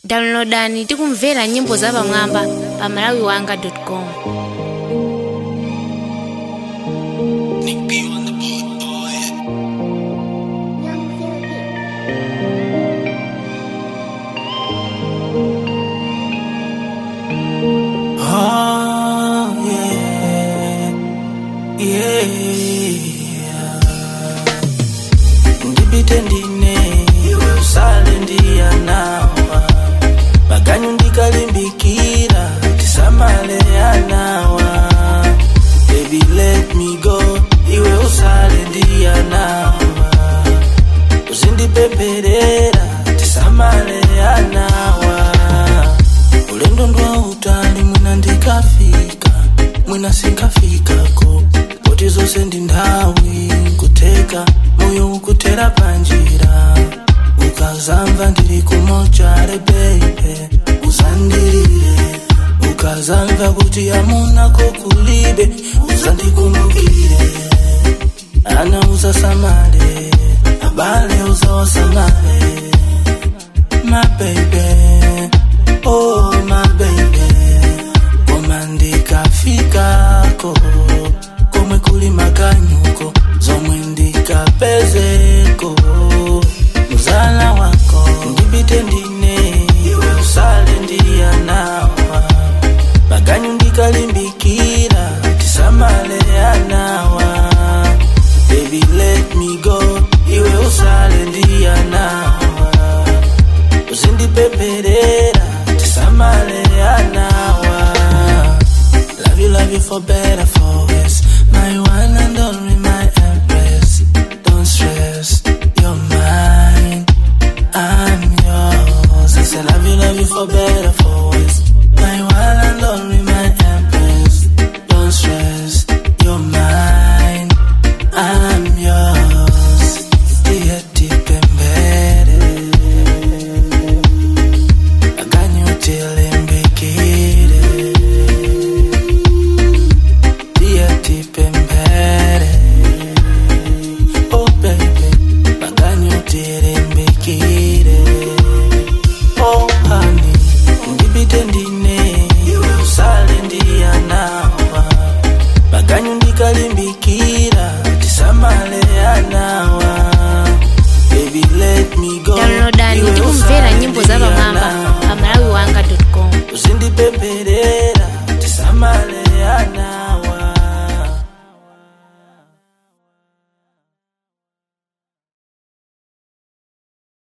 downloadani tikumvera nyimbo zapamwamba pa malawiwanga com Oh, yeah. Yeah. Ndipite ndine iwe usale ndiyanawa maganyu ndikalimbikira tisamale anawa baby let me go iwe usale ndiyanawa uzindipemperera tisamale anawa ulendo ndwa utali mwina ndikafika mwina sinkafikako poti zonse ndi nthawi nkuteka moyo ukutera panjira ukazamva ndili kumochare beibe uzandilire ukazamva kuti amunako kulibe uzandikumbukire ana uzasamale abale uzawasamale my baby, oh my baby, koma ndikafikako komwe kuli makanyuko zomwe ndikapezeko muzala wako ndipite ndine iwe usale ndiyanawa maganyu ndikalimbikira tisamale anawa baby let me go iwe usale ndiyanawa uzindipemperera tisamale anawa love you love you for better for worse my one and only my empress don't stress you're mine i'm yours i say love you love you for better for